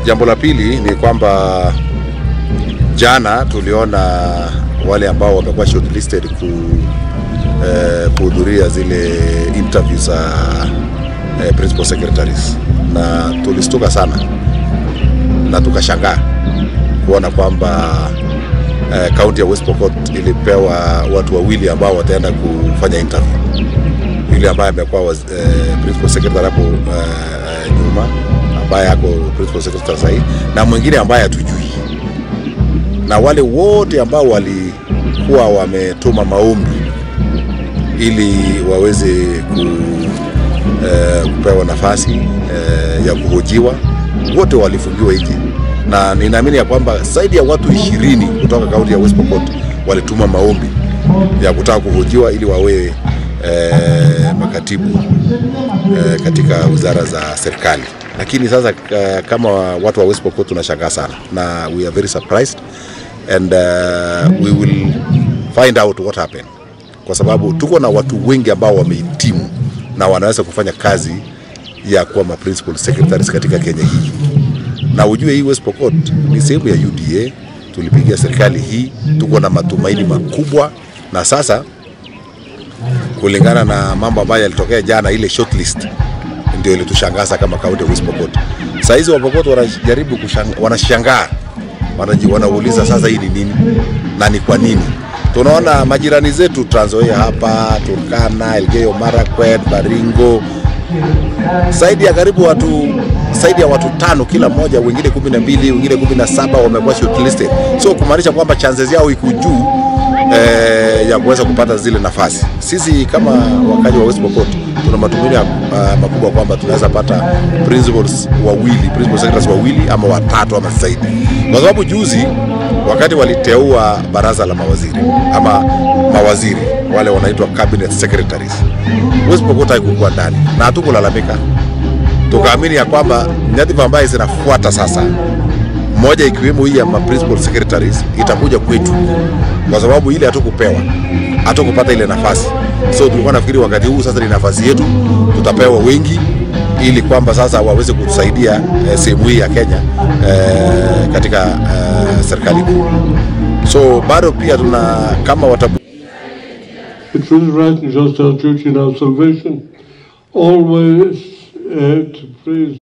jambo la pili ni kwamba jana tuliona wale ambao wamekuwa shortlisted ku eh, kuhudhuria zile interview za eh, principal secretaries, na tulistuka sana na tukashangaa kuona kwamba kaunti eh, ya West Pokot ilipewa watu wawili ambao wataenda kufanya interview. Yule ambaye amekuwa eh, principal secretary hapo eh, nyuma ambaye ako principal secretary sahii na mwingine ambaye hatujui, na wale wote ambao walikuwa wametuma maombi ili waweze ku, eh, kupewa nafasi eh, ya kuhojiwa wote walifungiwa nje, na ninaamini ya kwamba zaidi ya watu ishirini kutoka kaunti ya West Pokot walituma maombi ya kutaka kuhojiwa ili wawe eh, makatibu eh, katika wizara za serikali. Lakini sasa eh, kama watu wa West Pokot tunashangaa sana na we are very surprised and uh, we will find out what happened, kwa sababu tuko na watu wengi ambao wamehitimu na wanaweza kufanya kazi ya kuwa ma principal secretaries katika Kenya hii, na ujue hii West Pokot ni sehemu ya UDA. Tulipigia serikali hii, tuko na matumaini makubwa, na sasa kulingana na mambo ambayo yalitokea jana, ile shortlist ndio ilitushangaza kama kaunti ya West Pokot. Saa hizi Wapokot wanajaribu wanashangaa, wanaji wanauliza sasa hii ni nini na ni kwa nini? Tunaona majirani zetu Trans Nzoia hapa, Turkana, Elgeyo Marakwet, Baringo, zaidi ya karibu watu zaidi ya watu tano kila mmoja, wengine kumi na mbili wengine kumi na saba wamekuwa shortlisted, so kumaanisha kwamba chances yao iko juu eh, ya kuweza kupata zile nafasi. Sisi kama wakazi wa West Pokot tuna matumaini uh, makubwa kwamba tunaweza pata principals wawili, principal secretaries wawili ama watatu ama zaidi, kwa sababu juzi wakati waliteua baraza la mawaziri ama mawaziri wale wanaitwa cabinet secretaries, West Pokot haikukuwa ndani na hatukulalamika, tukaamini ya kwamba nyadhifa ambaye zinafuata sasa moja ikiwemo hii ya ma principal secretaries itakuja kwetu, kwa sababu ile hatukupewa, hatukupata ile nafasi. So tulikuwa nafikiri wakati huu sasa ni nafasi yetu, tutapewa wengi ili kwamba sasa waweze kutusaidia eh, sehemu hii ya Kenya eh, katika eh, serikali kuu. So bado pia tuna kama watabu It was right and just our duty and our salvation always uh, to praise